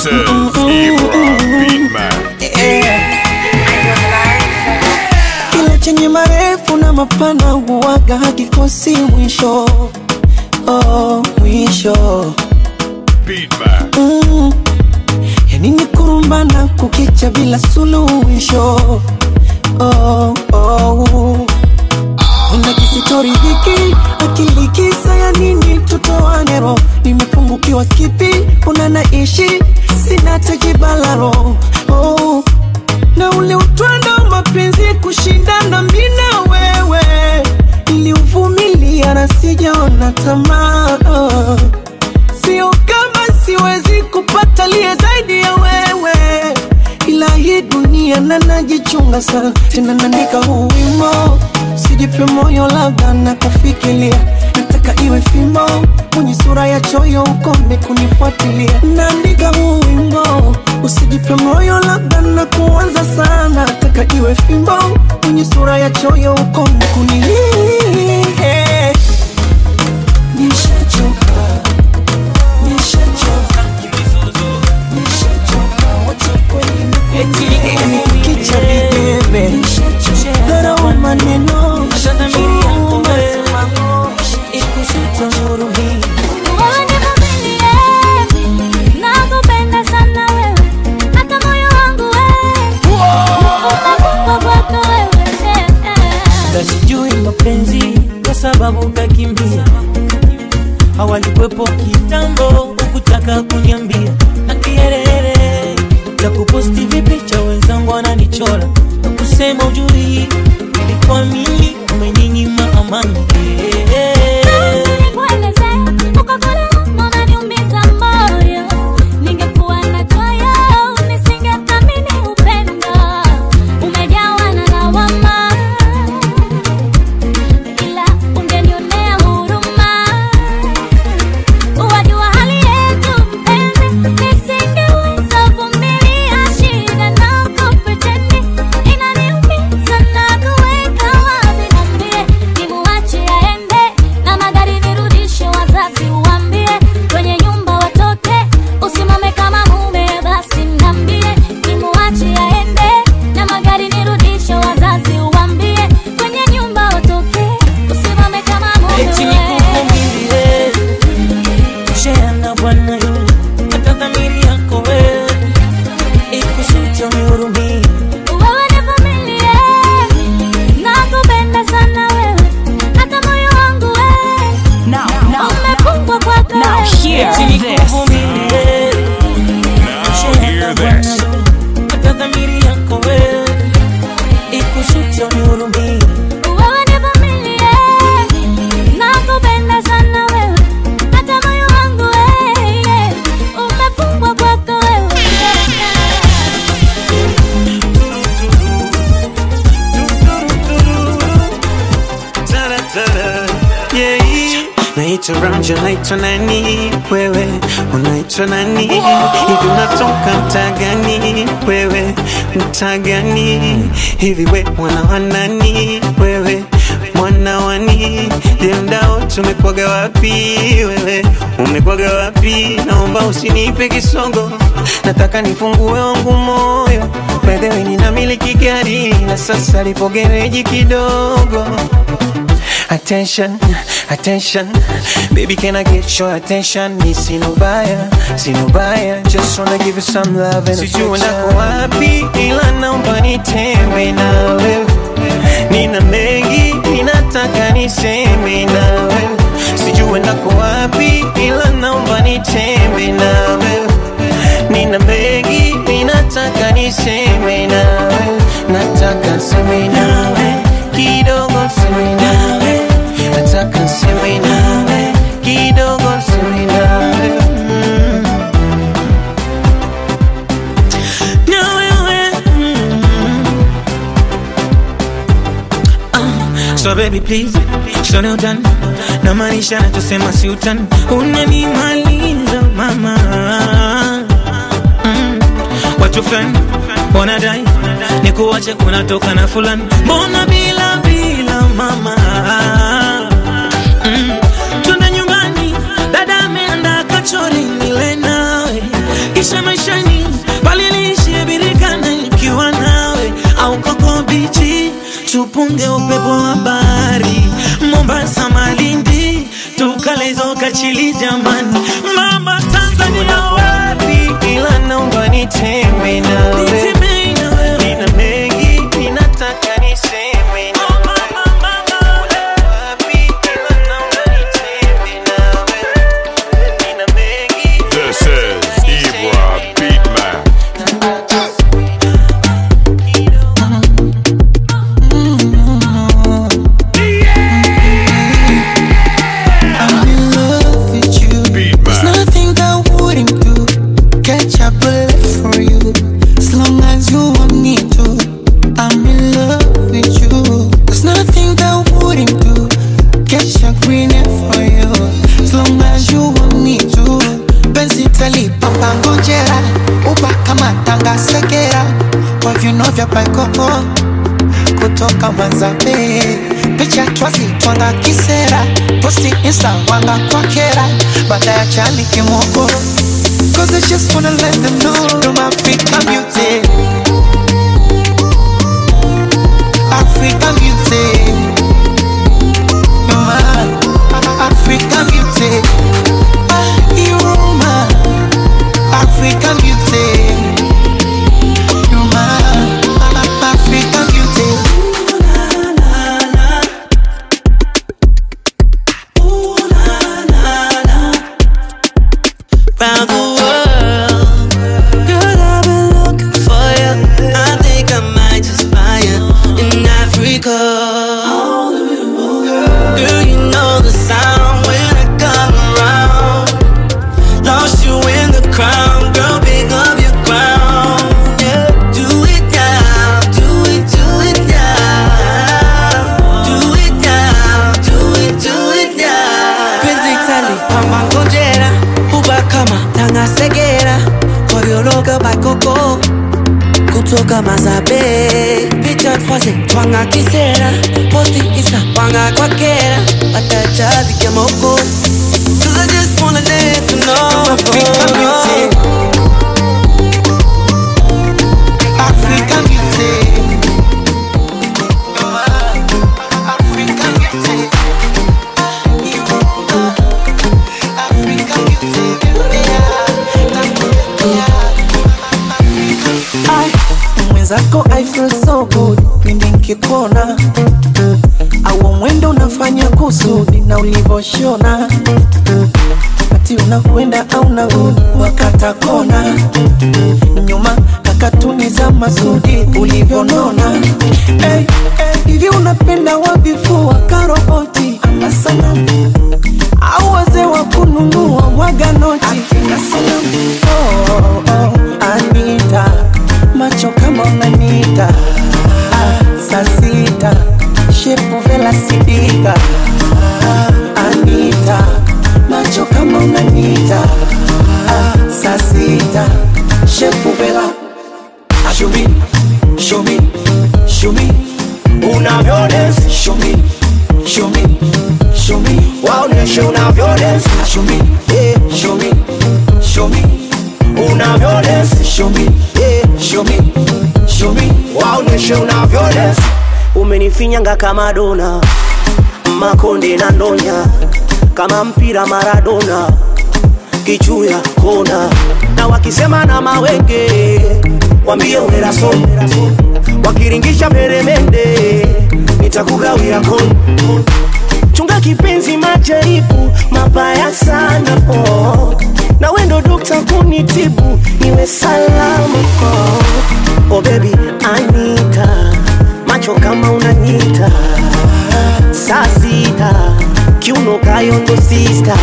This is Ibra Beatman. kile chenye marefu na mapana huwaga hakikosi mwisho oh, mwisho Beatman. mm. yani ni kurumbana kukicha bila suluhisho oh, oh. Una kisitori hiki akili kisa ya nini tutoane roho nimepungukiwa kipi una naishi sina tekibalaro oh. na ule utwando wa mapenzi kushindana mi na wewe niliuvumilia na sijaona tamaa oh. sio kama siwezi kupata liye zaidi ya wewe ila hii dunia na najichunga sana tena naandika huu wimo sijipe moyo labda na kufikiria nataka iwe fimbo mwenye sura ya choyo ukome kunifuatilia naandika huu wimbo usijipe moyo labda na kuanza sana nataka iwe fimbo mwenye sura ya choyo ukome kunilia nishachoka nishachoka nishachoka wacha kweli nikicha videbe dharau maneno Nakupenda sana wewe, hata moyo wangu wewe umekufa kwako wewe. Ila sijui mapenzi kwa sababu kakimbia hawalikwepo kitambo ukutaka kuniambia na kiherehere cha kuposti vipicha wenzangu wananichora na kusema ujui ilikuwa mimi umeninyima amani Nikueleze, uko kule unaniumiza moyo. Ningekuwa na choyo, nisingethamini upendo. Umejawa na lawama, ila ungenionea huruma. Wajua hali yetu mpenzi, nisingeweza vumilia shida na kupretendi. Inaniumiza na kuweka wazi, niambie nimuache aende na magari nirudishe, wazazi uambie kwenye nyumba watoke, usimame kama mume, basi niambie nimuache aende na magari nirudishe, wazazi uambie kwenye nyumba watoke, usimame kama mume. eti nikuvumilie shea na bwana yule hata dhamiri yako wewe ikusita unihurumie Wewe nivumilie, nakupenda sana wewe, hata moyo wangu wewe umefungwa kwako wewe. eti nikuvumilie Now hear this. hata dhamiri yako wewe ikusita unihurumie Wewe nivumilie, nakupenda sana wewe, hata moyo wangu wewe umefungwa kwako wewe. naitwa Ramja, naitwa nani wewe, unaitwa nani hivi, unatoka mtaa gani wewe, mtaa gani hivi, we mwana wa nani wewe, mwana wani jendao, tumekwaga wapi wewe, umekwaga wapi? Naomba usinipe kisogo, nataka nifungue wangu moyo, by the way ninamiliki gari na sasa lipo gereji kidogo Attention, attention, baby, can I get your attention? Ni sinubaya, sinubaya, just wanna give you some love and Sijui nako wapi, ila naomba nitembe na wewe. Nina mengi, ninataka niseme na wewe. Sijui nako wapi, ila naomba nitembe na wewe. Nina mengi, ninataka niseme na wewe. Nataka niseme nawe kidogo, niseme nawe nataka niseme nawe kidogo, niseme nawe mm. na wewe mm. Ah, so baby please sone utani na maanisha nachosema si utani unanimaliza mama mm. watu fulani wanadai ni kuwache kunatoka na fulani mbona bila bila mama mm. twende nyumbani dada ameanda kachori nile nawe kisha maisha tupunge upepo wa bahari Mombasa, Malindi, tukalezoka chili jamani, mama Tanzania wapi? ila naomba nitembe nawe Nitemei na wewe. nina mengi ninataka niseme Oh, mama, mama, wapi ila naomba nitembe nawe nina mengi This is Ibra Beatman. I'm in love with you. Beat There's man. nothing I wouldn't do. Catch a bullet for you. As long as you want me to. I'm in love with you. There's nothing I wouldn't do. Catch a green hair for you. As long as you want me to. Penzi talipamba ngojera. Uba kama tanga sekera. Kwa vino vya paikoko kutoka Manzabe, picha twazi twanga kisera, posti insta wanga kwa kera, baada ya chali kimoko. Cause I just wanna let them know I'm African beauty. African beauty. You're my African beauty. Ah, you're my African beauty. You're my African beauty. round the world. Girl, I've been looking for you. I think I might just find you in Africa. Girl, you know the sound when I come around. Lost you in the crowd, girl, pick up your crown. Yeah, do it now, do it, do it now. Do it now, do it, do it now. Penzi tali, pamba ngojera, uba kama tanga segera, koryologa baikoko kutoka Mazabe, picha twaze twanga kisera, posti isa wanga kwa kera, watajazi kimoko. Cause I just wanna let you know African beauty. African beauty. You're my African beauty. You're my African beauty. Ai, mwenzako I feel so good pindi nkikuona au mwendo unafanya kusudi na ulivoshona ati unakwenda au narudi wakata kona nyuma kakatuni za masudi ulivyonona hey, hey, hivi unapenda wavifua karoboti ama sanamu au wazee wa kununua mwaga noti akina sanamu oh, oh, Anita macho kama unanita ah, saa sita shepu vela sidika ah, Anita macho kama unanita ah, saa sita shepu vela show me, show me, show me unavyodance show me, show me, show me waoneshe unavyodance show me, yeah, show me, show me unavyodance show me, yeah, show me, show me waoneshe unavyodance umenifinyanga kama dona makonde na ndonya kama mpira Maradona kichuya kona na wakisema na mawenge wambie uneraso wakiringisha meremende nitakugawia kon chunga kipenzi majaribu mabaya sana oh. na wendo dokta kunitibu niwe salama oh. oh baby anita macho kama unanyita saa sita kiuno kayondo sista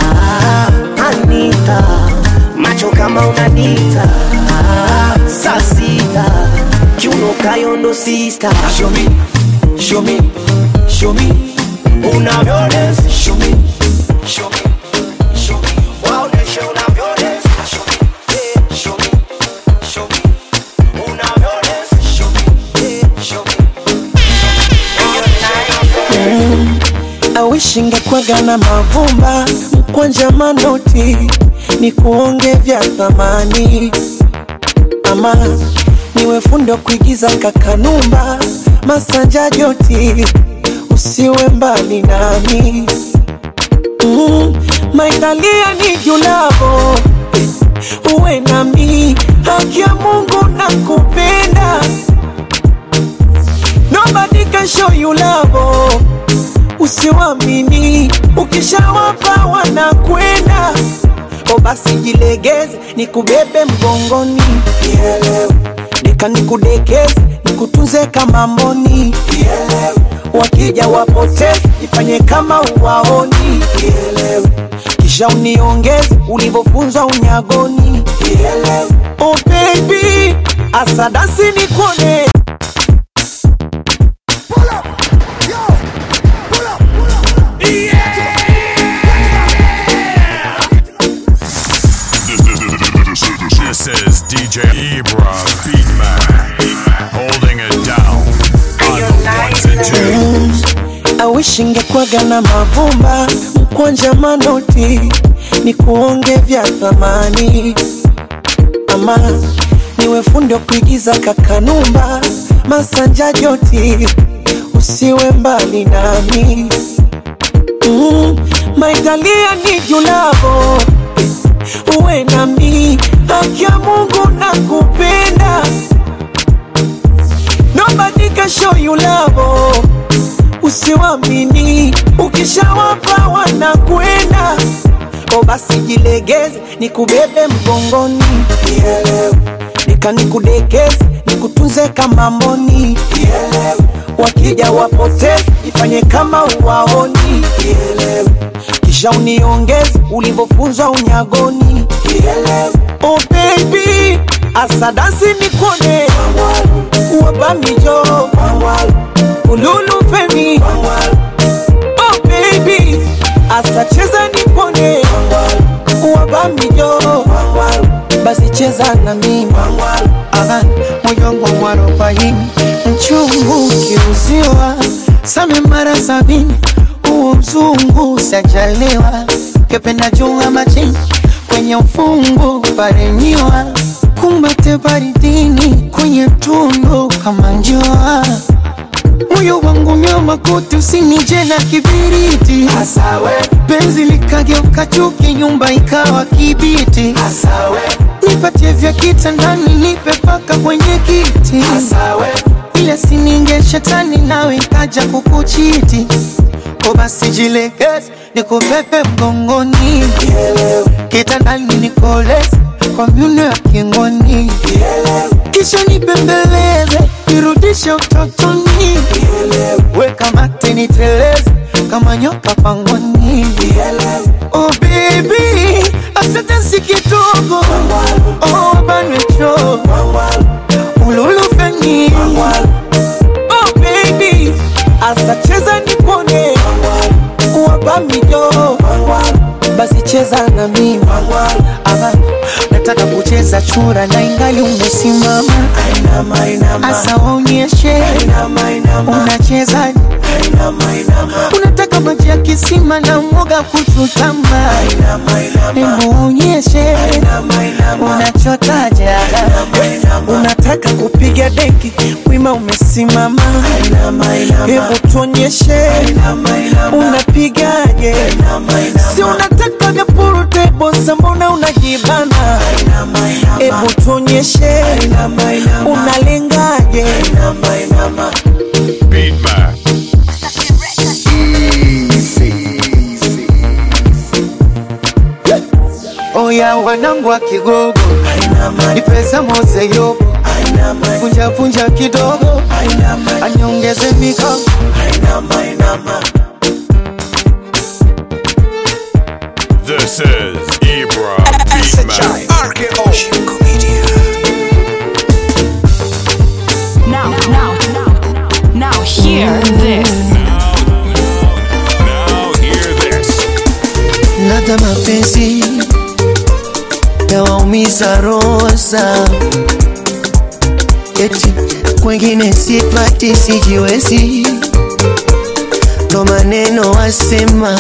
anita macho kama unanita saa sita kiuno kayondo sista show me, show me, show me unavyodance show me, show me, show me waoneshe unavyodance show me, yeah, show me, show me unavyodance show me, yeah, show me awishi ngekwaga na mavumba mkwanja manoti ni kuonge vya thamani ama niwe fundi wa kuigiza kakanumba masanja joti usiwe mbali nami mm, maitalia ni julavo uwe nami haki ya mungu na kupenda nobody can show you love usiwamini ukishawapa wanakwenda o basi jilegeze nikubebe mgongoni Kielewe. nika nikudekeze nikutunze kama mboni Kielewe. wakija wapoteze ifanye kama uwaoni Kielewe. kisha uniongeze ulivyofunzwa unyagoni Kielewe. oh baby asadasi nikone This is DJ Ibra Beatman holding it down on the ones and twos. awishi ngekwaga na mavumba mkwanja manoti ni kuonge vya thamani ama niwe fundi wa kuigiza kakanumba masanja joti usiwe mbali nami mm, maitalia ni julavo uwe nami haki ya mungu na kupenda nobody can show you love usiwamini ukishawapa wanakwenda o basi jilegeze nikubebe mgongoni Kielewe. nika nikudekeze nikutunze kama mboni Kielewe. wakija wapoteze ifanye kama uwaoni Kielewe. kisha uniongeze ulivyofunzwa unyagoni Kielewe. oh baby asadasi nikone wabamijo ululu femi oh baby asacheza nipone wabamijo basi cheza na mimi Aha, moyo wangu mwarobaini mchungu ukiuziwa same mara sabini huo mzungu sajaliwa kependa jua majini kwenye ufungu paremiwa kumbate baridini kwenye tundu kama njua moyo wangu nyama kote usinije na kibiriti Asawe. penzi likageuka chuki nyumba ikawa kibiti Asawe. nipatie vya kitandani nipe paka kwenye kiti Asawe. ile sininge shetani nawe ikaja kukuchiti ko basi jilegeze nikupepe mgongoni kitandani nikoleze kwa miuno ya kingoni kisha nibembeleze nirudishe utotoni weka mate niteleze kama nyoka pangoni oh baby asante si kidogo oh banwecho ululufeni oh baby asacheza nipone wabamijo basi cheza na mimi Aha, nataka kucheza chura na ingali umesimama asa waonyeshe unacheza unataka maji ya kisima na mwoga kuchutama hebu onyeshe unachotaja unataka kupiga deki wima umesimama hebu tuonyeshe unapigaje si unataka vya purutebosa mbona unajibana hebu tuonyeshe unalengaje Beatman. oya wanangu wa kigogo ni pesa mose yobo punja punja kidogo anyongeze mikono This is Ibra Beatman. Now, now, now, now, hear this. Now hear this. labda mapenzi yawaumiza rosa, eti kwengine sipati, sijiwezi, ndo maneno wasema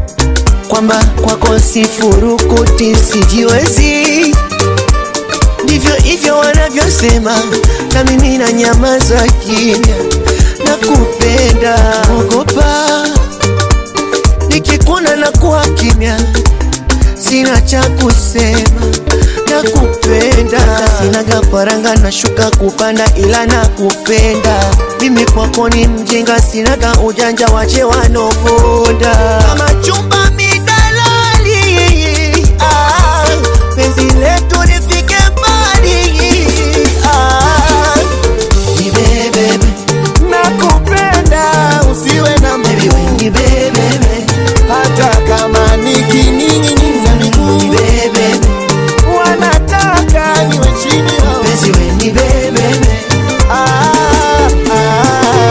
kwamba kwako sifurukuti, sijiwezi, hivyo hivyo wanavyosema, na mimi na nyamaza kimya, nakupenda ogopa, nikikuna na kuwa kimya, sina cha kusema, nakupenda, sinaga faranga nashuka kupanda, ila nakupenda mimi kwako ni mjinga, sinaga ujanja, wache wanoponda kama chumba midalali ah, penzi letu lifike mbali ah, nibebebe nakupenda usiwe na baby we nibebebe hata kama nikining'iniza miguu nibebebe wanataka niwe chini yao. penzi we nibebebe Ah, ah.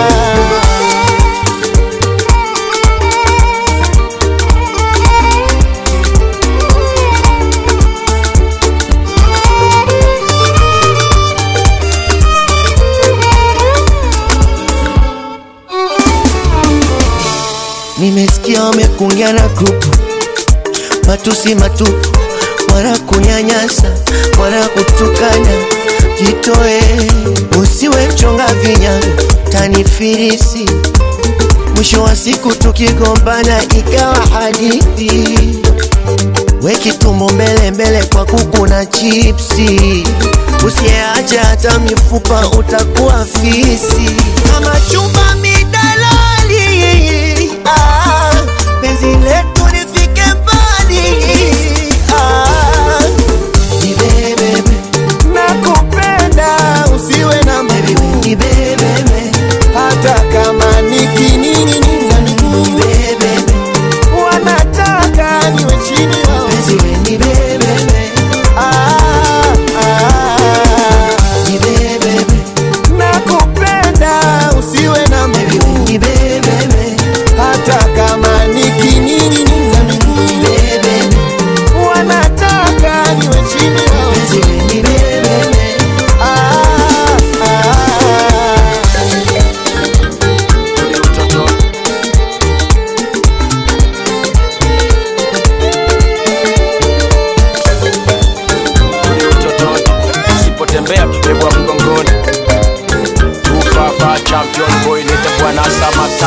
Nimesikia wamekungia na grupu matusi matupu, wala kunyanyasa wala kutukana. Jitoe, usiwe mchonga vinyago, tanifirisi. Mwisho wa siku tukigombana ikawa hadithi. Weki tumbo mbele mbele kwa kuku na chipsi, usiyeacha hata mifupa utakuwa fisi. Kama chumba midalali, ah, penzi letu lifike mbali. Ah, nibebebe, nakupenda usiwe na baby we miguu nibebebe, hata kama nikining'iniza miguu nibebebe, wanataka niwe chini yao. penzi we nibebebe, Ah, ah. nibebebe, nakupenda usiwe na baby we miguu nibebebe, hata kama nikining'iniza miguu nibebebe. wanataka niwe chini yao. Penzi we nibebebe, Ah, ah. usipotembea bebwa mgongoni ufafa champion boy nitakuwa na samata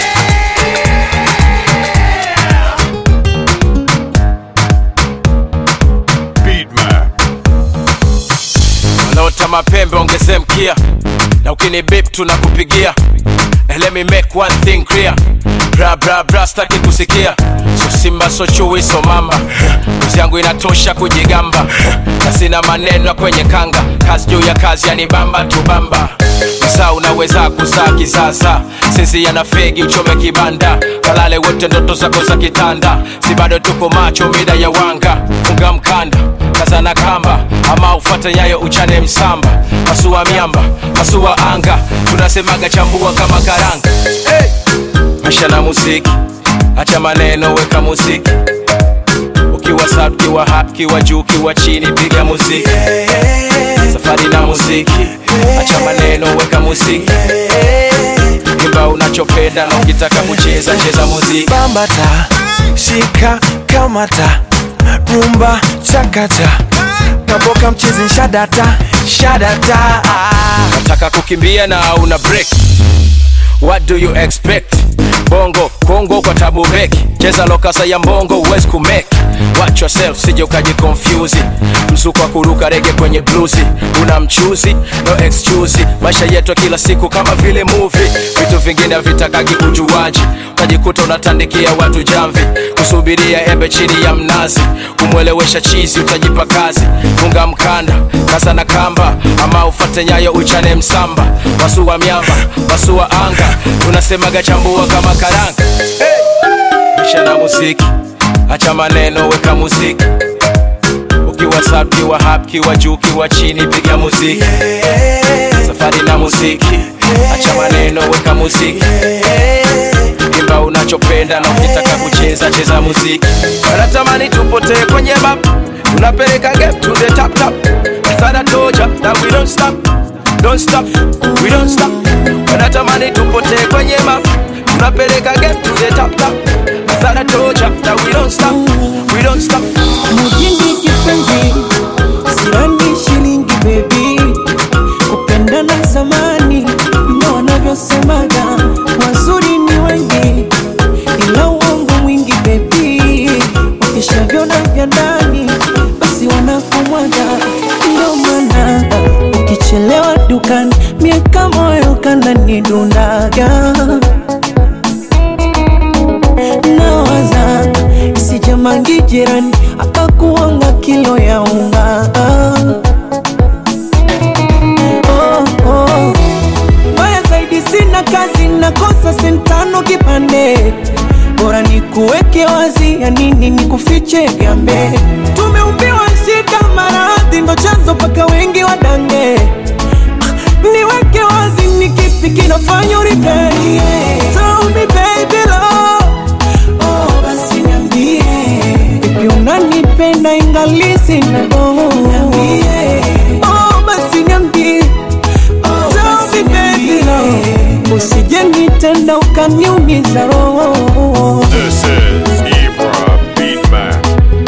Beatman. wanaota mapembe ongeze mkia na ukini bip tunakupigia And let me make one thing clear bra bra bra staki kusikia so simba so chui so mamba uzi yangu inatosha kujigamba na sina maneno ya kwenye kanga kazi juu ya kazi yanibamba tubamba msaa unaweza kuzaa kisasa sinzia na fegi uchome kibanda kalale wote ndoto zako za kitanda si bado tuko macho mida ya wanga funga mkanda kazana kamba ama ufate nyayo uchane msamba pasua miamba pasua anga tunasemaga chambua kama karanga hey! maisha na muziki acha maneno weka muziki ukiwa sub kiwa hap kiwa juu kiwa chini piga muziki safari na muziki acha maneno weka muziki imba unachopenda na ukitaka kucheza cheza muziki bambata shika kamata rumba chakata kaboka mchezi shadata shadata nataka kukimbia na una break what do you expect bongo kongo kwa tabu beki cheza lokasa ya mbongo huwezi kumeki watch yourself sije ukaji confuse msuko wa kuruka rege kwenye bluzi una mchuzi no excuse maisha yetu ya kila siku kama vile movie vitu vingine havitakagi ujuaji utajikuta unatandikia watu jamvi kusubiria embe chini ya mnazi kumwelewesha chizi utajipa kazi funga mkanda kaza na kamba ama ufate nyayo uchane msamba wasua miamba wasua anga tunasemaga chambua kama karanga hey! maisha na muziki acha maneno weka muziki ukiwa sub kiwa hap kiwa juu kiwa chini piga muziki safari na muziki acha maneno weka muziki imba unachopenda na ukitaka kucheza cheza muziki wanatamani tupotee kwenye map tunapeleka game to the top top sana toja that we don't stop don't stop we don't stop wanatamani tupotee kwenye map tunapeleka game to the top top sana toja that we don't stop we don't stop mujini kipenzi sirani shilingi unanidundaga nawaza isijamangi jirani akakuanga kilo ya unga oh, oh. Mbaya zaidi sina kazi, nakosa sentano kipande, bora nikuweke wazi, ya nini nikufiche gambe? Tumeumbiwa shida, maradhi ndo chanzo mpaka wengi wadange. Niweke wazi, ni kipi kinafanya uripeni? Tell me baby love, oh basi niambie, vipi unanipenda ingali sina dogo? Niambie, oh basi niambie Tell me baby love, usije nitenda ukaniumiza roho. This is Ibra Beatman.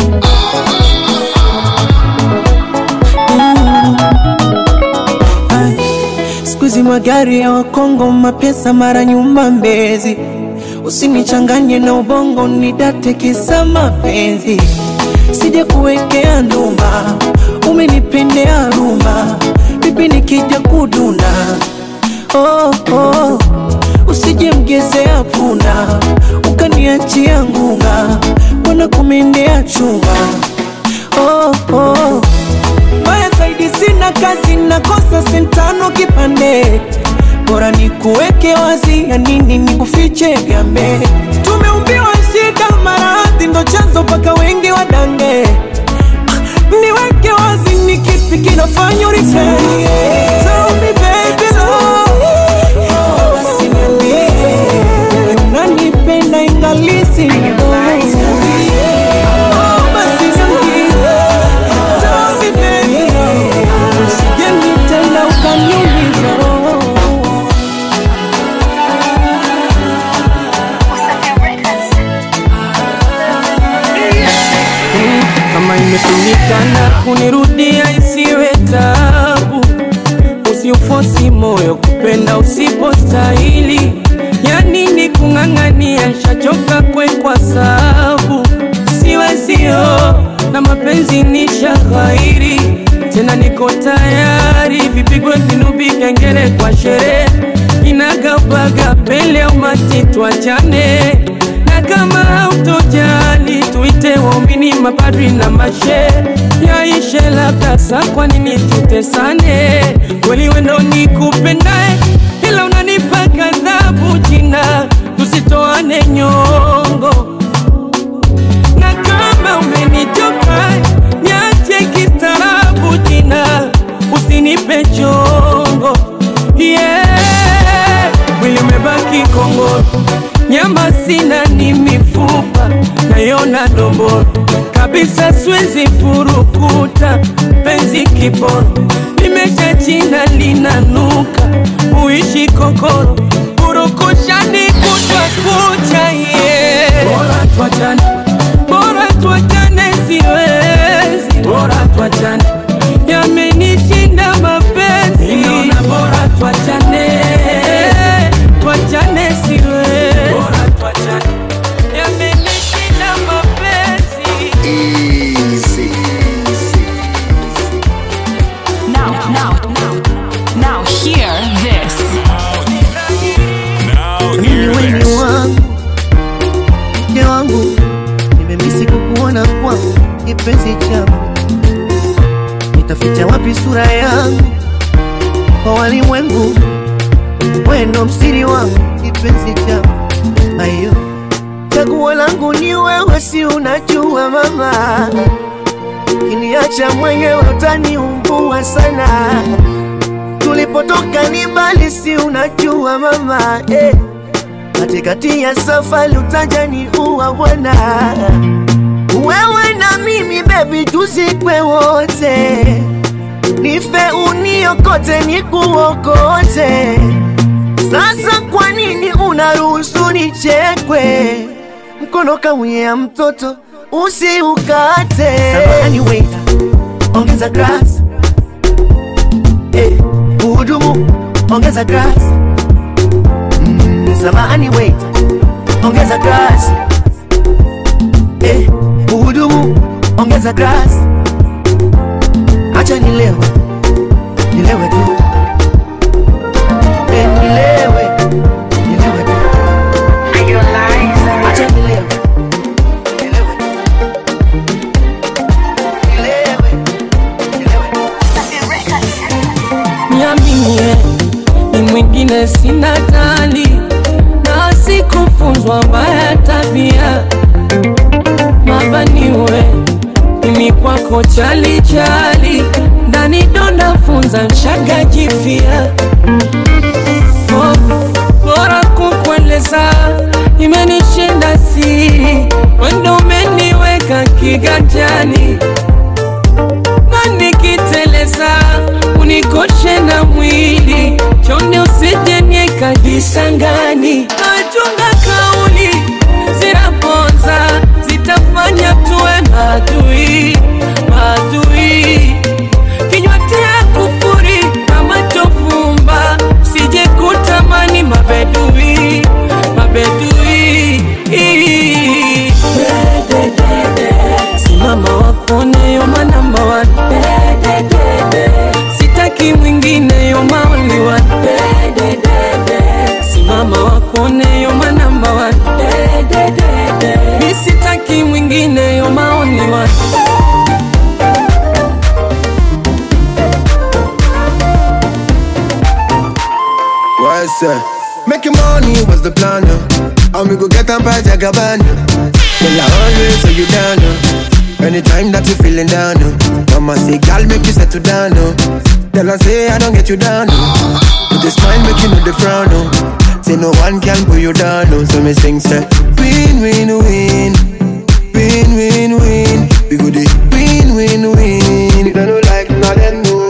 Ay, Siku hizi magari ya Wakongo, mapesa mara nyumba Mbezi, usinichanganye na ubongo, nidate kisa mapenzi, sija kuwekea ndumba, umenipendea rumba, vipi nikija kudunda oh, oh. Usije mgezea punda ukaniachia ngunga, mbona kumendea chunga oh, oh. Mbaya zaidi sina kazi, nakosa sentano kipande, bora nikuweke wazi, ya nini nikufiche gambe? Tumeumbiwa shida, maradhi ndo chanzo mpaka wengi wadange. Niweke wazi, ni kipi kinafanya uripeni? Tell me baby love, oh, basi niambie, unanipenda ingali sina dogo. Oh, basi niambie, tell me baby love, usije nitenda ukaniumiza roho. kama imetumikana kunirudia isiwe tabu, usiufosi moyo kupenda usipostahili. Ya nini kung'ang'ania, shachoka kwe kwa sabu siwezio na mapenzi ni shaghairi tena, niko tayari vipigwe vinubi, kengele kwa sherehe, inagaubaga pele au mati, tuachane na kama hautojali tuite waumini mapadri na mashe yaishe labda sa kwa nini tutesane kweli wendo ni kupendae ila unanipa kadhabu jina tusitoane nyongo na kama umenichoka niache kistaarabu jina usinipe chongo yeah. mwili umebaki kongoro nyama sina ni mifupa nayona domboro kabisa siwezi furukuta penzi kiboro limesha china linanuka uishi kokoro purukushani kutwa kucha ye bora tuachane bora tuachane siwezi bora tuachane yamenishinda mapenzi Ninaona bora tuachane tuachane siwezi bora tuachane yamenishinda mapenzi Now, now, now, now hear this. Now Mimi hear wewe this. wangu mke wangu, nimemisi kukuona kwangu, kipenzi changu, nitaficha wapi sura yangu kwa walimwengu? Wewe ndo msiri wangu, kipenzi changu, ayo chaguo langu ni wewe, si unajua mama, kiniacha mwenyewe utaniumbua sana. Tulipotoka ni mbali, si unajua mama eh katikati ya safari utaja ni uwa bwana wewe na mimi bebi tuzikwe wote nife uniokote nikuokote sasa kwa nini unaruhusu nichekwe mkono kaunyea mtoto usiukate Samahani waiter, ongeza grass eh, uhudumu ongeza grass samahani wait ongeza grass eh, uhudumu ongeza grass acha nilewe nilewe tu eh, nilewe mwingine sina tali na sikufunzwa mbaya tabia mabaniwe mimi kwako chali chali ndani donda funza mshaga jifia oh, bora kukueleza imenishinda siri wendo umeniweka kiganjani na nikiteleza unikoshe na mwili chonde usije niekajisangani nachunga kauli zinaponza zitafanya tuwe maadui maadui kinywa tea kufuri na macho fumba sije kutamani mabedui mabedui simama wakone yoma namba one sitaki mwingine yoma only one simama wakone yoma namba one mi sitaki mwingine yoma only one What's up? Making money was the plan, uh. and we go get them by Jagabana. Well, I always hold you down, uh. anytime that you feeling down. Uh. Mama say, "Girl, make you settle down." Uh. Tell her say, "I don't get you down." Uh. With a smile, make you know the frown. Uh. Say no one can pull you down. Uh. So me sing, say, "Win, win, win, win, win, win." We go the win, win, win. You don't like nothing, no.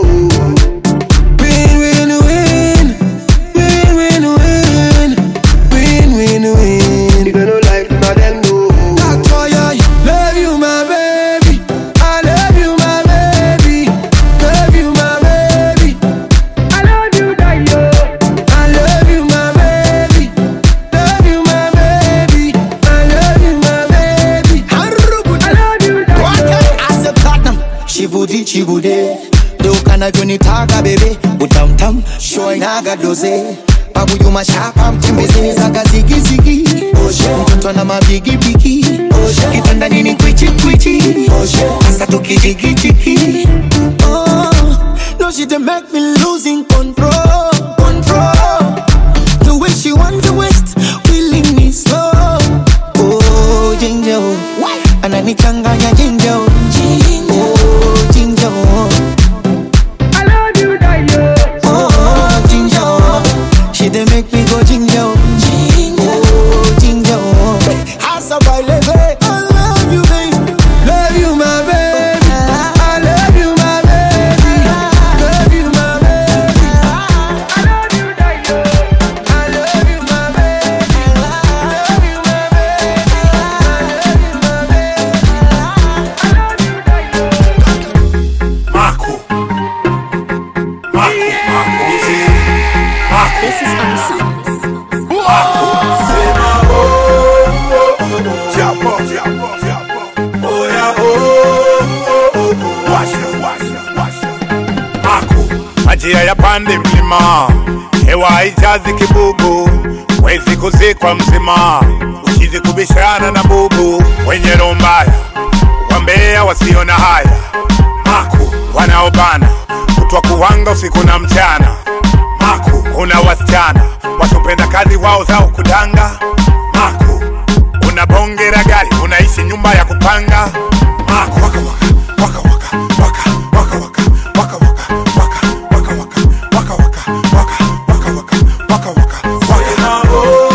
Win, win, win. Win, win, win. Win, win, win. You don't like nothing, no. That's why I love you, my baby. I love you, my baby. Love you, my baby. I love you, Dayo. I love you, my baby. Love you, my baby. I love you, my baby. I love you, Dayo. As a platinum, shibudi chibude Duka navyonitaka bebe utamtam shoinaga doze babu yuma shapa mtembeze zaga zigizigi mtoto na mabigibigi kitanda nini kwichi kwichi hasa tukijigijigi oh, no she dey make me losing control control the way she want the west feeling me slow oh ginger oh ananichanganya ginger oh oh ginger oh I love you, Dayo. oh ginger oh she dey make me go ginger oh oh ginger oh hasa baileze I love you baby Love you, my baby. I love you, my baby. Love you, my baby. I love you, Dayo. I love you, my baby. Love you, my baby. I love you, my baby. Marco. Marco. Marco. This is awesome. Chapo, chapo, chapo. Oh yeah, oh, oh, oh. Washa, washa, washa. Marco. Majira ya pande mlima, hewa haijazi kibugu, wezi kuzikwa mzima, uchizi kubishana na bubu, wenye roho mbaya, wambea wasio na haya, Maku wanaobana, kutwa kuwanga usiku na mchana, Maku una wasichana wasopenda kazi wao zao kudanga, Maku una bonge la gari, unaishi nyumba ya kupanga, Maku waka waka waka waka waka waka waka waka waka waka waka waka waka waka waka waka waka waka waka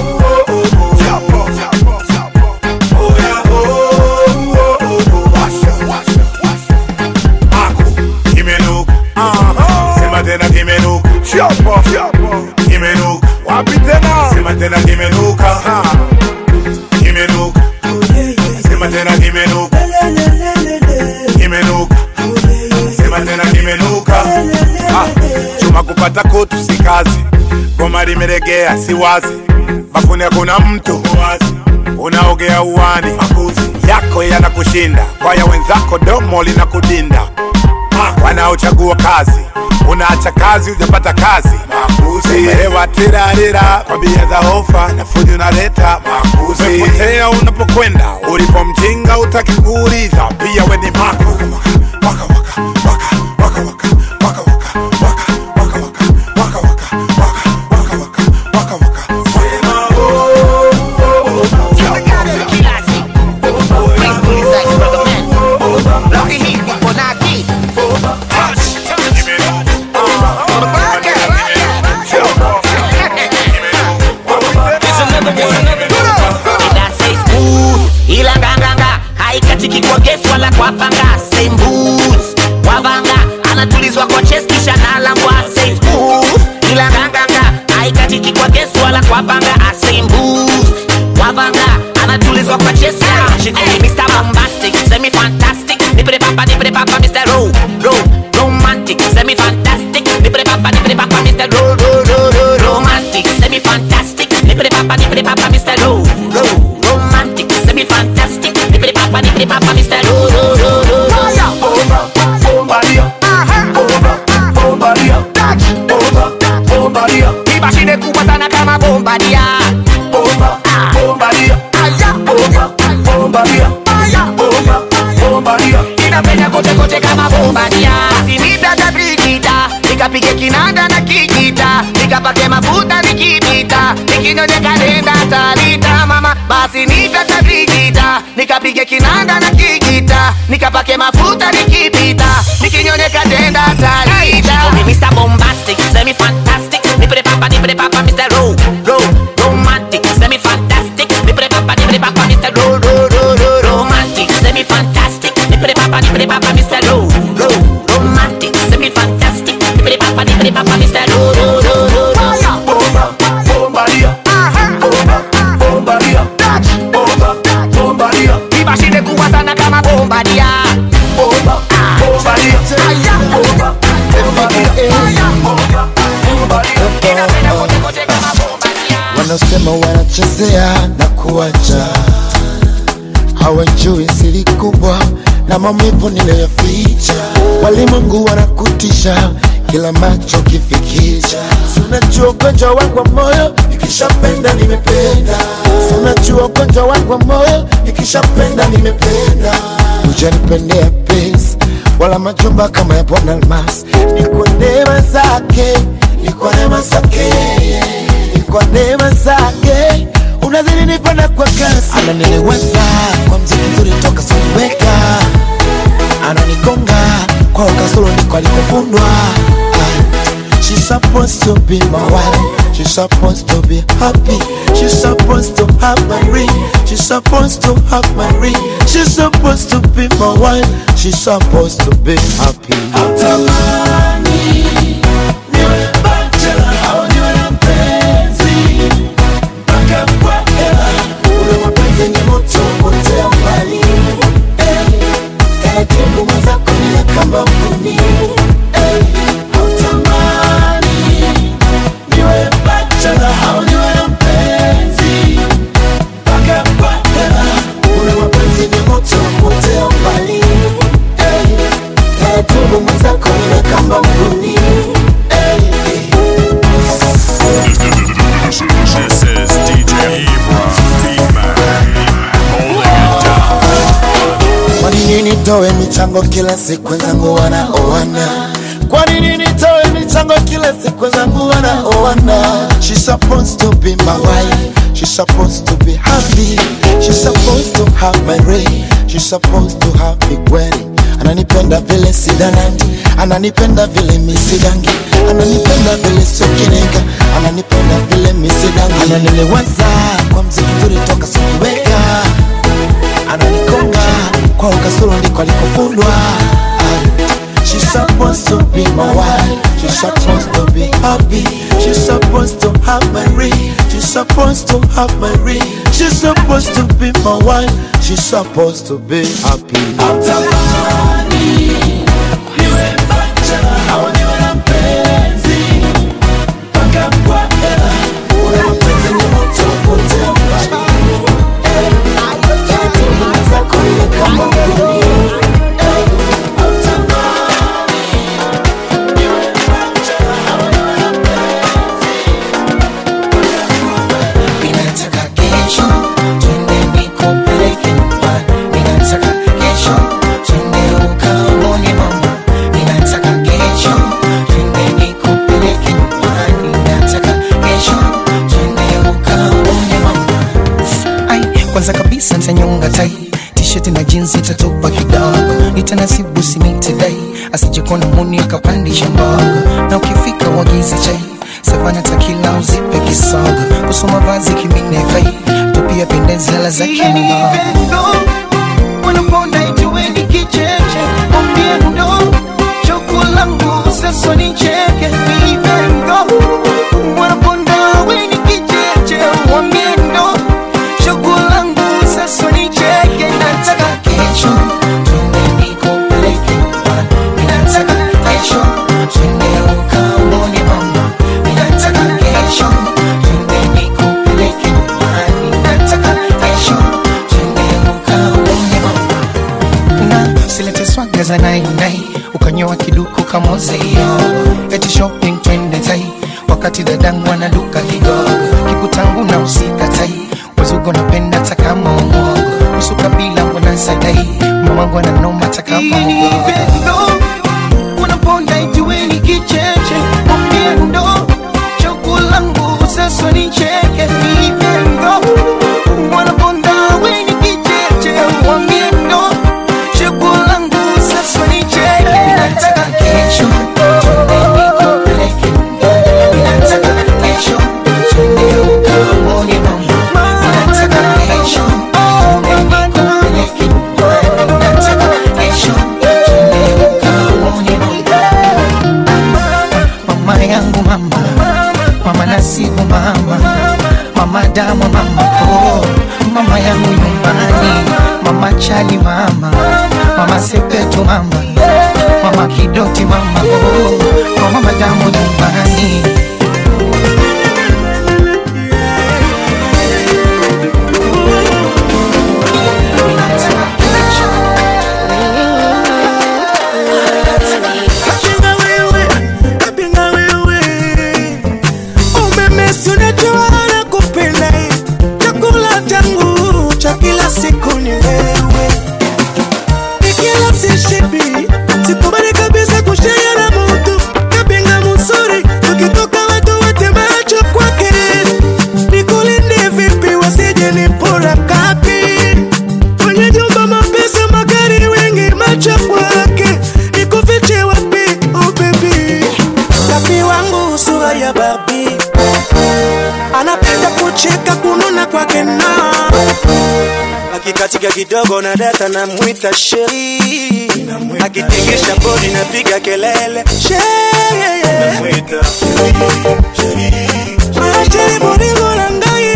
Sema tena kimenuka kimenuka wapi tena sema tena kimenuka kimenuka sema tena kimenuka kimenuka sema tena kimenuka Ah, chuma kupata kutu si kazi goma limelegea si wazi bafuni hakuna mtu wazi unaogea uwani makuzi yako yanakushinda kwaya wenzako domo linakudinda Ah, wanaochagua kazi unaacha kazi ujapata kazi makuzi umehewa tirarira kwa bia za hofa na fujo unaleta makuzi umepotea unapokwenda ulipo mjinga utaki kuuliza pia we ni mako waka waka waka waka waka waka waka waka waka waka waka waka waka kwapanga sembus wavanga anatulizwa kwa chest kisha nalambwa say smooth ila nganganga aikatiki kwa gesu wala kwapanga asembus wavanga anatulizwa kwa chest she call me Mr. Bombastic semi fantastic nipre papa nipre papa Mr. Ro Ro romantic semi fantastic nipre papa nipre papa Mr. Ro Ro Ro Ro romantic semi fantastic nipre papa nipre papa Mr. Ro Ro romantic semi fantastic nipre papa nipre papa Mr. Ro Ro Ro Ro Ro Bombadia, bombadia, bomba, bombadia, mashine kubwa sana kama bombadia bomba, bombadia, bomba, bombadia, bomba, bombadia. inapenya kote kote kama bombadia sinitaka brigita nikapige kinanda na kijita nikapake mafuta nikipita nikinyonyeka nenda talita mama basi nitaka brigita nikapige kinanda na kijita nikapake mafuta nikipita nikinyonyeka tenda talita Mr. Bombastic, semi fantastic, nipre papa, nipre papa, Mr. Ro, Ro, romantic, semi fantastic, nipre papa, nipre papa, Mr. Ro, Ro, Ro, Ro, romantic, semi fantastic, nipre papa, nipre papa, Mr. Ro, Ro, romantic, semi fantastic, nipre papa, nipre papa, Mr. Ro, Ro, Ro, Ro, Ro. Bomba, bombadia, bomba, bombadia, bomba, bombadia, mashine kubwa sana kama bombadia bomba, bombadia, bomba, bombadia, bomba, bombadia. inapenya kote kote kama bombadia wanasema wanachezea na kuacha, hawajui siri kubwa na maumivu niliyoficha. Walimwengu wanakutisha kila macho kifikisha, sunajua ugonjwa wangu wa moyo, nikishapenda nimependa. Sunajua ugonjwa wangu wa moyo, nikishapenda nimependa. Hujanipendea pesa wala majumba kama ya Bwana Almas, ni kwa neema zake, ni kwa neema zake ni kwa neema zake unazidi nipanda kwa kasi, ananieleweza kwa mziki mzuri toka sikuweka, ananigonga kwa ukasoro ndiko alikofundwa. Ah, She's supposed to be my wife. She's supposed to be happy. She's supposed to have my ring. She's supposed to have my ring. She's supposed to be my wife. She's supposed to be happy. Natamani niwe bachelor au niwe na mpenzi mpaka kwa hela. Ule mapenzi ni moto potea mbali. Eh, taratibu mwenzako ni kama mbuni. Eh, natamani niwe bachelor au niwe na mpenzi mpaka kwa hela. Ule mapenzi ni moto potea mbali. Eh, taratibu mwenzako ni kama mbuni. Eh, eh. This is DJ Ebro, Beatman, holding it down. Kwa nini nitoe michango kila siku wenzangu wanaoana? Kwa nini nitoe michango kila siku wenzangu wanaoana? She's supposed to be my wife. She's supposed to be happy. She's supposed to have my ring. She's supposed to have big wedding. Ananipenda vile sidanandi, ananipenda vile misidangi, ananipenda vile sokinega, ananipenda vile misidangi, ananiliwaza kwa mziki mzuri toka sikuweka ananikonga kwa ukasoro ndiko alikofundwa Ah, She's supposed to be my wife. She's supposed to be happy. She's supposed to have my ring. She's supposed to have my ring. She's supposed to be my wife. She's supposed to be happy. Natamani niwe bachelor au niwe na mpenzi mpaka kwa hela. Ule mapenzi ni moto potea mbali. Ninataka kesho twende nikupeleke nyumbani. Ninataka kesho twende ukaone mama. Ninataka kesho twende nikupeleke nyumbani. Ninataka kesho twende ukaone mama. Ai, kwanza kabisa nitanyonga tai t-shirt na jeans itatupa kidogo, nitanasibu simiti dai asije kuona muni akapandisha mbogo, na ukifika wagize chai savana takila uzipe kisogo, kusoma vazi kimine fai tupia pendezi hela za kimabago wanaponda ituweni kiche ukaongeza nai nai ukanyoa kiduku kamozeyo eti shopping twende tai wakati dadangu anaduka kidogo kikutangu na usikatai wazugo napenda takama umogo usu kabila mbona sadai mamangu ananoma takama ugogo unaponda ijueni kicheche mwambie ndo choku langu sasa ni cheke hivyo wanaponda weni kicheche mwambie ndo choku langu sasa ni cheke nataka kesho twende nikupeleke nataka kesho twende ukamwone mama nataka kesho twende nikupeleke nataka kesho twende ukamwone mama mama yangu mama mama nasibu mama mama damu mama oh mama yangu nyumbani mama chali mama mama sepetu mama mama kidoti mama oh mama damu nyumbani Napinga wewe, napinga wewe. Umeme si unajua nakupenda. Chakula changu cha kila siku ni wewe. Nikila sishibi, sikubali kabisa kushare na mtu. Napinga mzuri, tukitoka watu wote macho kwake. Nikulinde vipi wasije nipora kapi. Kwenye jumba mapesa magari wengi macho kwake. Nikufiche wapi, oh baby. Kapi wangu sura ya Barbie anapenda kucheka kununa kwake na akikatika kidogo na data na mwita sheri akitingisha bodi napiga kelele sheri Sheri bolingo na ngai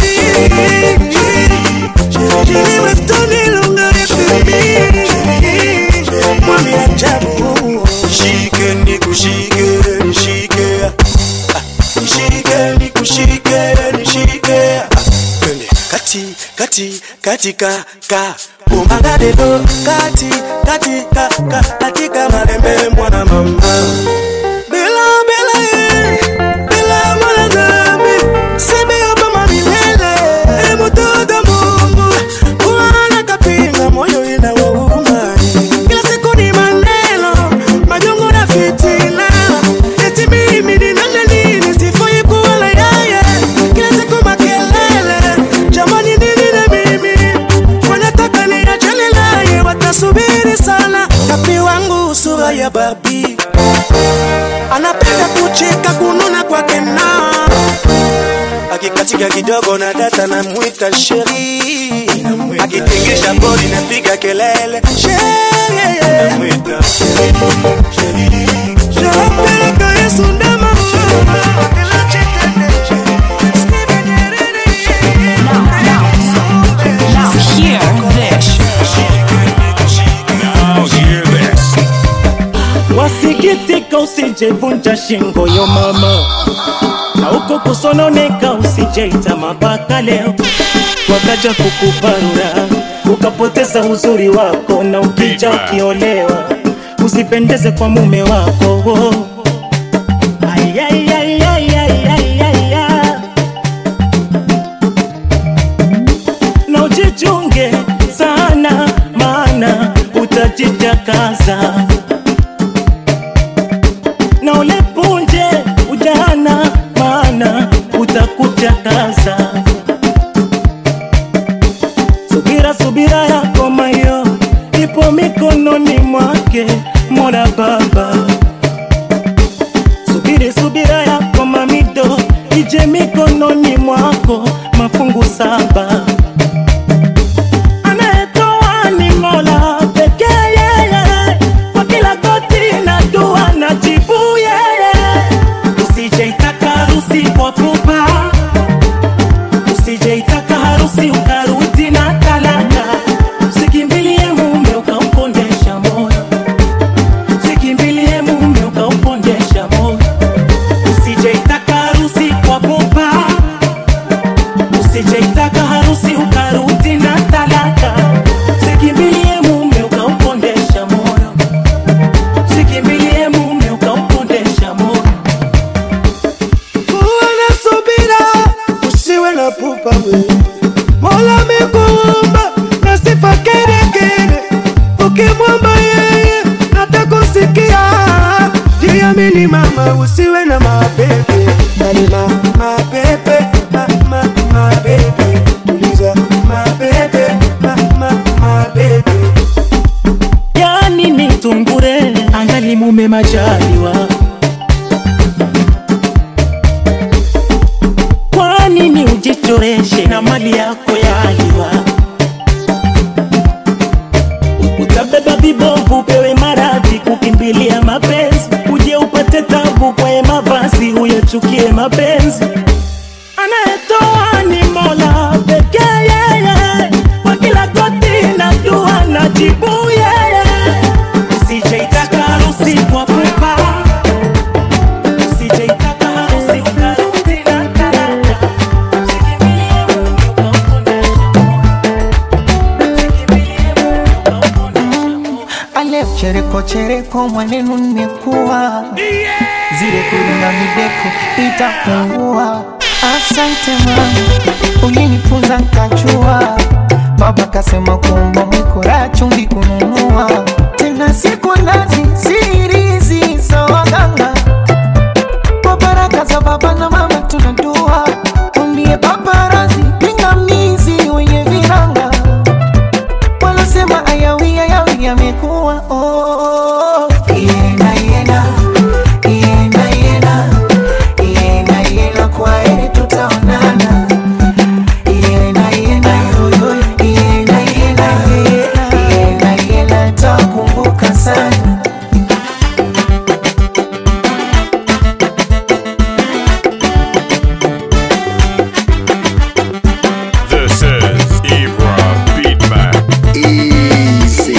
Sheri westoni lunga resimi Mwami ajabu Shike nikushike nishike Nishike nikushike nishike Twende kati kati katika ka umagade do kati katika ka katika malembe mwana mama Bela bela eh Bela mwana zambi Sebe yoba mamilele E mutoto mungu Kuana kapinga moyo ina wauma Kila siku ni maneno Majongo na fitina Eti mimi ni nani nini Sifai kuwala yeye Kila siku makelele Jamani nini na mimi Wanataka niachane naye Watasubiri sana Kapi wangu sura ya Barbie anapenda kucheka kununa kwake na akikatika kidogo na data na mwita sheri akitingisha bodi napiga kelele sheri Shapeleka Yesu ndama Now hear this. Now hear this. wasikitika usijevunja shingo yo mama na uko kusononeka usijeita mabaka leo wakaja kukuparura ukapoteza uzuri wako na ukija ukiolewa usipendeze kwa mume wako Ai, ai, ai, ai, ai, ai, ai, ai. na ujichunge sana maana utajitakaza na ulepunje ujana maana utakuchakaza subira subira yako mayo ipo mikononi mwake mola baba subiri subira yako mamido ije mikononi mwako mafungu saba anayetoa ni mola pekee yeye kwa kila goti na dua na jibu yeye usijeitaka harusi kwa pupa usijeitaka harusi ukarudi na talaka usikimbilie mume ukamkondesha moyo ukimwomba yeye atakusikia. Jiamini mama, usiwe na mapepe, yani ma mapepe ma ma mapepe, uliza mapepe ma ma mapepe. yani ni tungure angali mume majaliwa kwa nini ujichoreshe na mali yako yaliwa utabeba vibovu upewe maradhi kukimbilia mapenzi uje upate tabu kwaye mavazi uyachukie mapenzi anayetoa ni mola pekee yeye kwa kila goti na dua na jibu yeye usijeitaka harusi kwa pupa usijeitaka harusi ukarudi na karata Ale chereko chereko mwanenu nimekuwa zile kuringa mideko itapungua. Asante mama, ulinifunza nkachua. Baba kasema kuomba mwikora chumvi kununua tena siku nazi sirizi za waganga kwa baraka za baba na mama tunadua umbie paparazi pingamizi wenye viranga wanasema ayawi ayawi yamekuwa oh. Iena, iena, iena, iena, iena, iena, kwa heri tutaonana. Iena, iena, yo, yo, iena, iena, iena, iena, iena, takumbuka sana This is Ibra Beatman. Easy,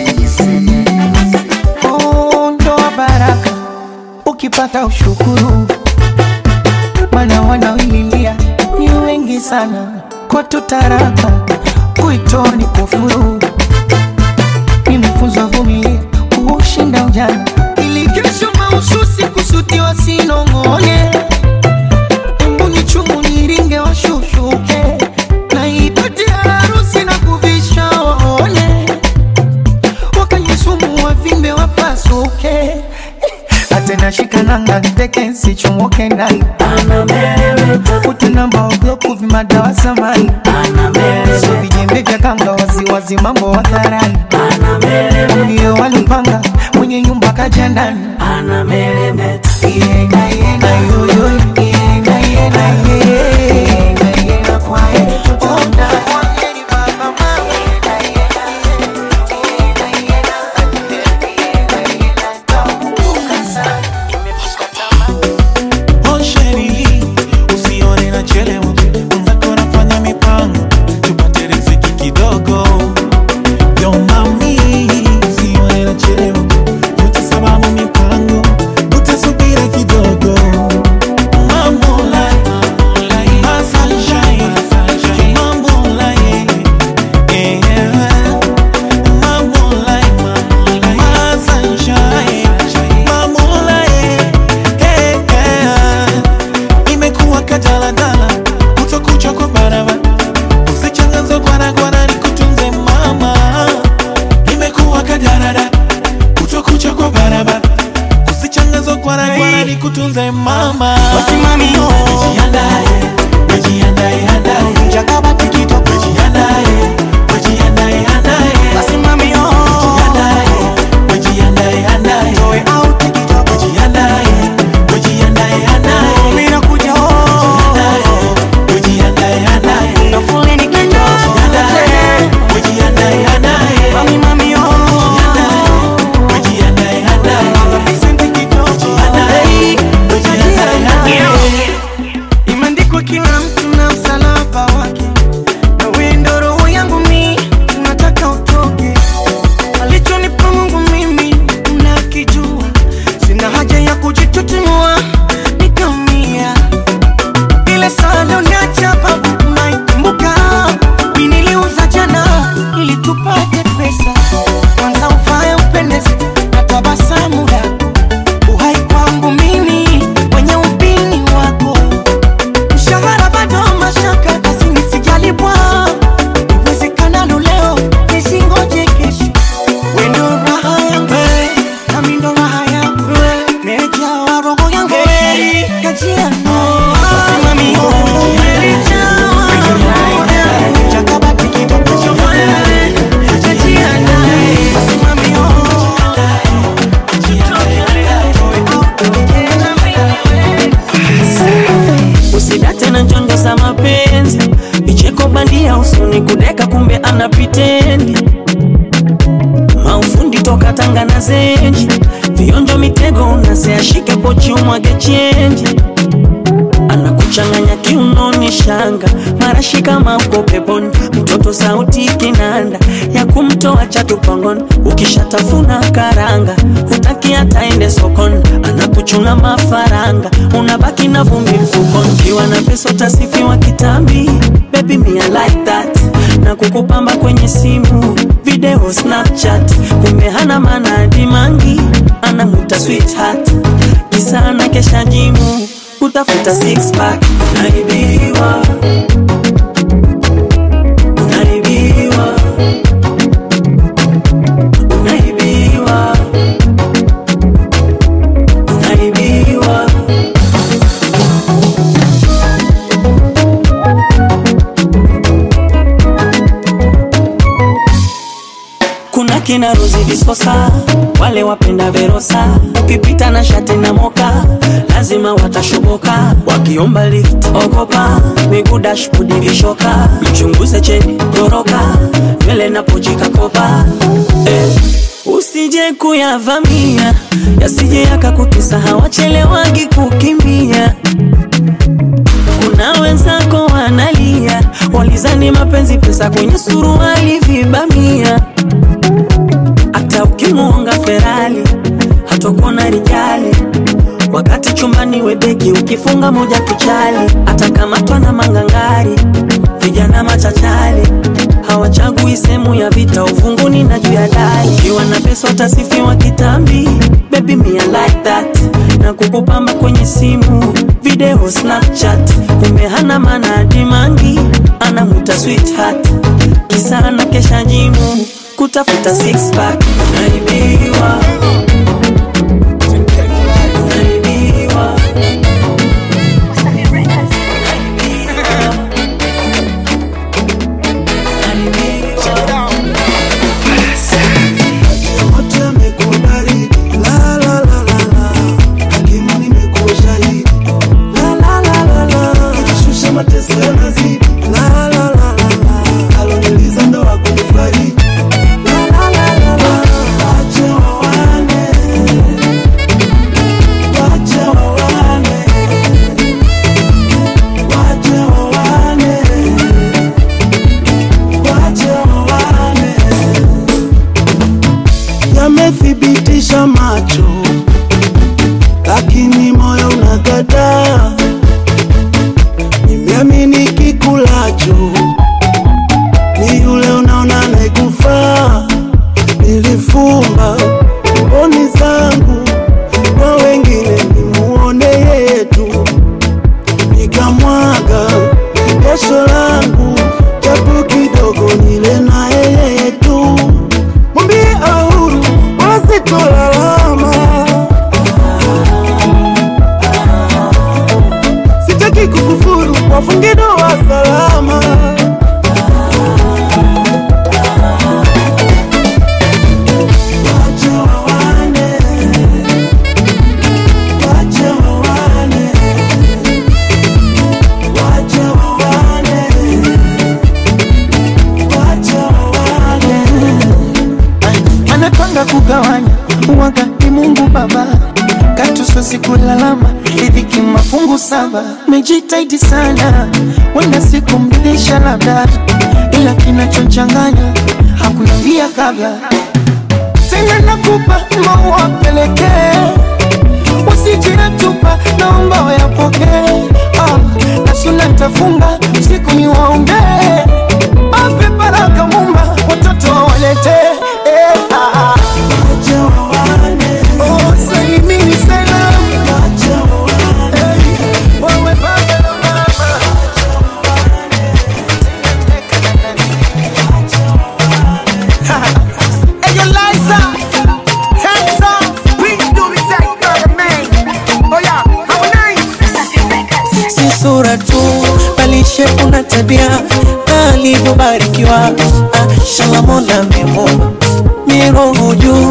Oh, ndoa baraka ukipata ushukuru, mana wanaoililia ni wengi sana, kwa tutaraka kuitoa ni kufuru. Nimefunzwa vumilia kuushinda ujana, ili kesho mahususi kusudiwa sinong'one. Embu ni chungu niringe washushuke, na ipate harusi na kuvisha waone wakanyisumu wavimbe wapasuke atena shikananga ndeke nsichomoke ndani utunamba wabloku vimadawa samani so vijembe vya kanga waziwazi mambo hadharani ndio walipanga mwenye nyumba kaja ndani Iena, iena, yoyo, iena, iena, iena, iena, kwa heri tutaonana. Oh sheri, usione nachelewa, mwenzako nafanya mipango tupate riziki kidogo. Yo mami, usione nachelewa, yote sababu mipango utasubiri kidogo. Mambo like, my sunshine, mambo like, yeah. Mambo like, my sunshine, mambo like, yeah, yeah. Imekuwa kadaladala, kutokucha kwa barabara, usichangazo gwaragwara, nikutunze mama. Imekuwa kadaladala, kutokucha kwa barabara, usichangazo gwaragwara, nikutunze mama. Wasimami yo. Wejiandae, wejiandae, andae. Jakabati kitoko. Wejiandae, wejiandae, andae. Wasimami yo. Wejiandae, wejiandae, andae. Toe out kitoko. Wejiandae, wejiandae, andae. Mimi nakuja ho. Wejiandae, andae. Na fulani kitoko. Wejiandae, wejiandae, andae. Mami mami yo. Wejiandae, andae. Mama Vincent kitoko. Wejiandae, wejiandae, andae. na zenji vionjo mitego unaseashike pochi umwage chenji anakuchanganya kiunoni shanga marashi kama uko peponi mtoto sauti kinanda ya kumtoa chatupangoni ukishatafuna karanga hutaki hataende sokoni anakuchuna mafaranga unabaki na vumbi mfukoni ukiwa na pesa utasifiwa kitambi baby me I like that na kukupamba kwenye simu video snapchat kumbe hana maana dimangi anamuta sweetheart kisa na kesha jimu kutafuta six pack unaibiwa unaibiwa unaibiwa unaibiwa kuna kina Rozi Visosa, wale wapenda Verosa, ukipita na shati na moka lazima watashoboka, wakiomba lift ogopa, miguu dashboard vishoka, mchunguze cheni goroka, nywele na pochi kakopa eh. Usije kuyavamia yasije yakakutisa, hawachelewagi kukimbia. Kuna wenzako wanalia, walizani mapenzi pesa kwenye suruali vibamia hata ukimuonga Ferali hatokuona rijali, wakati chumbani webeki ukifunga moja tuchali, atakamatwa na mangangari, vijana machachali hawachagui sehemu ya vita, uvunguni na juu ya dari. Ukiwa na pesa utasifiwa kitambi, baby me I like that, na kukupamba kwenye simu video Snapchat, kumbe hana maana dimangi, anamuta sweetheart, kisa na kesha jimu kutafuta six pack unaibiwa unaibiwa Wote wamekubali, la, la, la, la, la. Hakimu nimekuwa shahidi, la, la, la, la, la. Nikishusha mateso yanazidi, la, la, la, la, la. Aloniliza ndo hakunifariji, la, la, la, la, la. Wache wawane, wache wawane, wache wawane, wache wawane yamethibitisha macho, lakini moyo unakataa. Nimeamini kikulacho ni yule unaona anayekufaa. Nilifumba mboni zangu kwa wengine, nimuone yetu, nikamwaga jasho langu japo kidogo, nile na yeye tu mwambie ahuru wasitolalama sitaki kukufuru wafunge doa salama Wache wawane, wache wawane, wache wawane, wache wawane. anapanga kugawanya wakati Mungu Baba katusosi kulalama riziki mafungu saba. Mejitahidi sana, wenda sikumridhisha labda, ila kinachochanganya hakuniambia kabla. Tena nakupa maua pelekee, usijinatupa, naomba wayapokee. Ah, na suna tafunga usiku ni waombee, ape baraka Mumba, watoto waletee eh, ah, ah. Oh, salimini salamu. Eh, wewe baba na mama. Hey, yo, Liza, hands up, please do it, say, man. Oh yeah, how nice. si sura tu bali shepu na tabia alivyobarikiwa ah, shala mola amemuumba miroho juu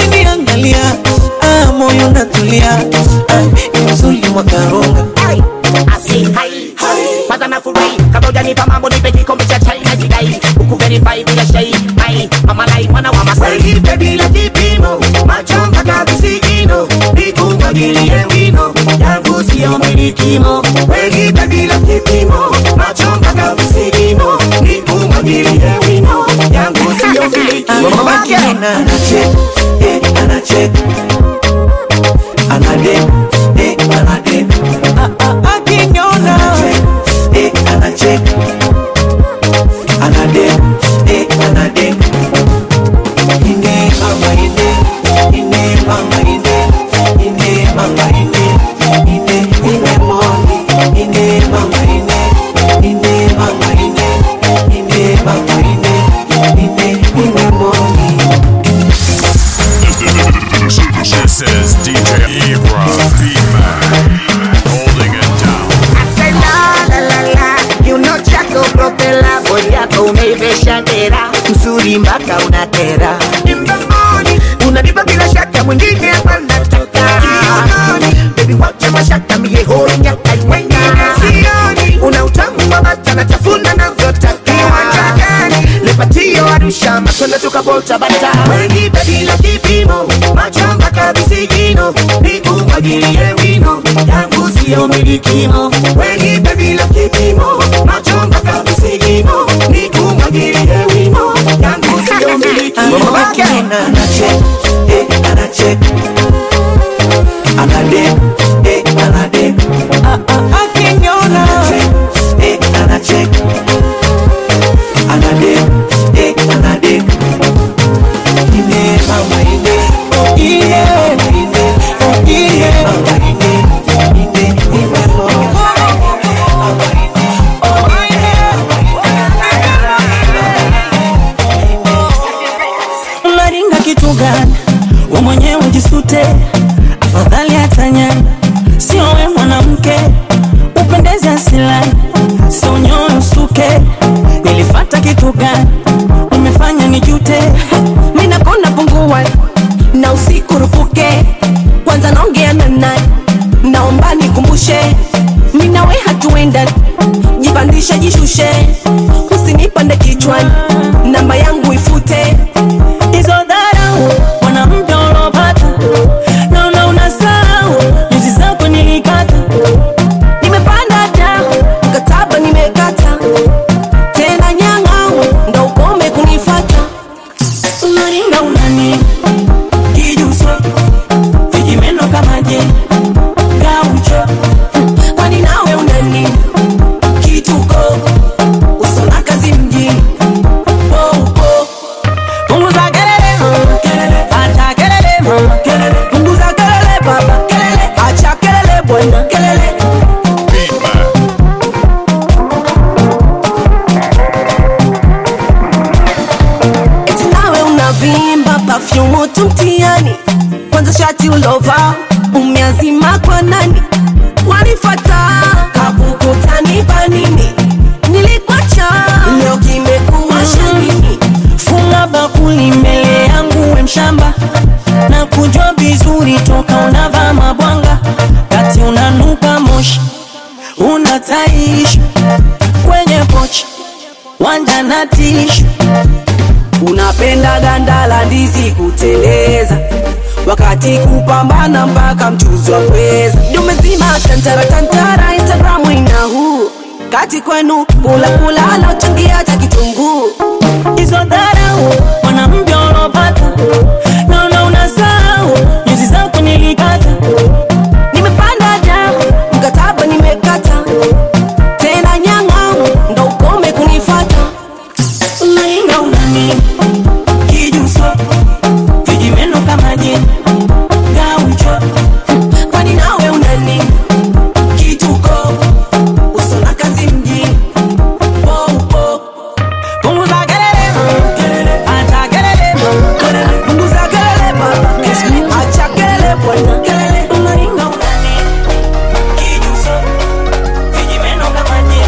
akiniangalia ah, moyo natulia ah, ni mzuri mwakaronga asi hai kwanza nafurahi kabla hujanipa mambo nipe kikombe cha chai na jidai huku verify bila shai mai mama lai mwana wa masai nipe bila kipimo macho mpaka visigino nikumwagilie wino yangu sio milikimo wenipe bila kipimo macho mpaka visigino nikumwagilie wino yangu sio milikimo anachek eh, anachek anadek eh, anadek akinyona eh, anachek anadek eh, anadek inde mama inde inde mama inde inde mama inde inde inde moni inde mama inde inde mama inde inde mama inde inde inde moni This is DJ Ibra Beatman holding it down. Say la la la la, kiuno chako propela, bodi yako umeivesha dera, mzuri mpaka unatera. In the morning, unanipa bila shaka, mwingine hapa nataka. Kiunoni, baby wacha mashaka, mie hoi nyaka wengine sioni. Una utamu wa bata na tafuna navyotaka. Kiwanja gani? Lepatio Arusha, matunda tukabota bata. Wenipe bila kipimo, macho mpaka visigino, nikumwagilie wino, yangu sio milikimo. Wenipe bila kipimo, macho mpaka visigino, nikumwagilie wino, yangu sio milikimo. anachek eh, anachek anadek eh, anadek akinyona eh, anachek anadek eh, anadek inde mama inde inde inde inde mama inde inde inde mama unaringa kitu gani we mwenyewe jisute afadhali hatanyani sio we mwanamke upendeze asilani sio nyoyo usuke nilifata kitu gani umefanya nijute minakonda pungua na usiku rupuke kwanza naongea na nani naomba nikumbushe minawe hatuenda jipandishe jishushe usinipande kichwani namba yangu ifute hizo dharau mwanamke ulopata naona unasahau nyuzi zako nilikata nimepanda da mkataba nimekata tena nyang'au ndo ukome kunifata unaringa unani kijuso vijimeno kama je gaucho kwani nawe unani kituko usona kazi mjini poupo punguza kelele mama kelele acha kelele mama kelele punguza kelele baba kelele acha kelele bwana kelele eti nawe unavimba pafyumu tu mtiani kwanza shati ulova umeazima kwa nani wanifata kabukutani panini nilikwacha leo kimekuwa shanini funga bakuli mbele yangu we mshamba na kujua vizuri toka unavaa mabwanga kati unanuka moshi unataishi kwenye pochi wanja na tishu unapenda ganda la ndizi kuteleza wakati kupambana mpaka mchuzi wa pweza dumezima tantara tantara instagramu ina huu kati kwenu kula kula lauchangia hata kitunguu hizo dharau mwanamke ulopata naona unasahau nyuzi zako nilikata nimepanda da mkataba nimekata tena nyang'au ndo ukome kunifata unainga unani kijuso vijimeno kama je gaucho kwani nawe unani kituko usona kazi mjini poupo punguza kelele mama kelele acha kelele mama kelele punguza kelele baba kelele acha kelele bwana kelele unainga unani kijuso vijimeno kama je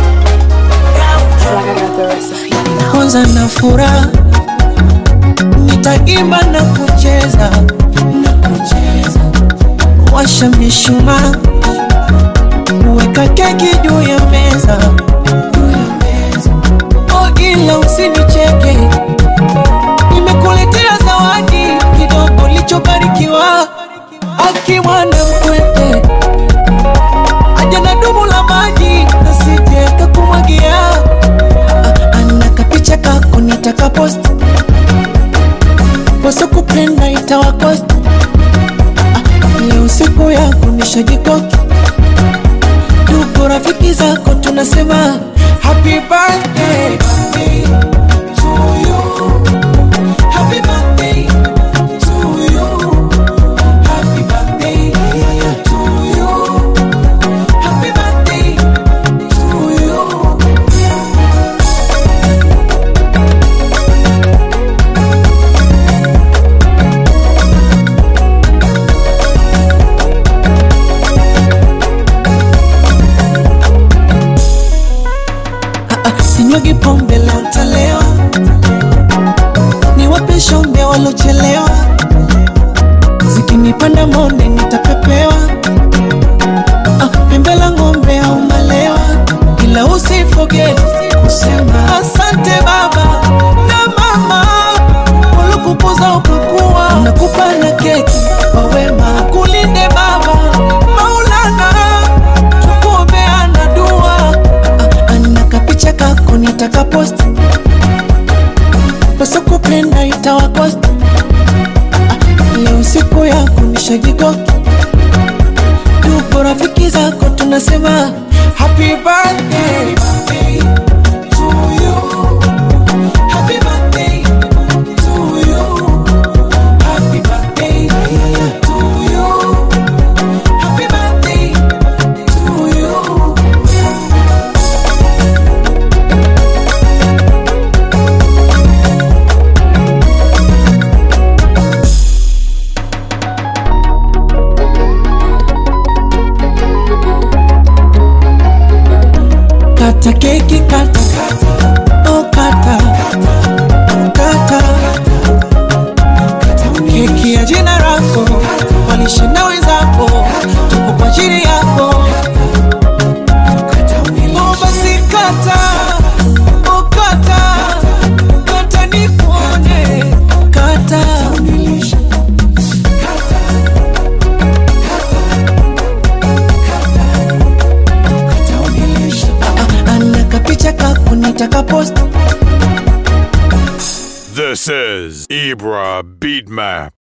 gaucho kwanza na furaha nitaimba na kucheza na kucheza washa mishumaa uwe weka keki juu ya meza oh, ila usinicheke nimekuletea zawadi kidogo lichobarikiwa akimwana mkwete aja na dumu la maji nasije kakumwagia Ah, ana kapicha kako nitakapost wasokupenda itawakost Ah, leo siku yako nishajikoki ndugu rafiki zako tunasema happy birthday to you. Happy birthday to you. Happy birthday to you. Happy birthday to you. sinyagi pombe leo ntalewa niwape shombe walochelewa zikinipanda monde nitapepewa ah, pembe la ng'ombe au malewa ila usifoge kusema asante baba na mama walikukuza ukakuwa nakupa na keki kwa wema kulinde baba maulana tukuombeana dua ana kapicha kako nitakaposti pasokupenda itawakosti Ah, leo siku yako nishajikoki tuko rafiki zako tunasema happy birthday to you. Happy birthday to you. Happy birthday to you. Happy birthday to you. kata keki kata oh kata kata keki ya jina lako walishinda wenzako tuko kwa ajili yako oh basi kata oh kata kata nikuone kata Ah, ana kapicha kako nitakapost This is Ibra Beat Map.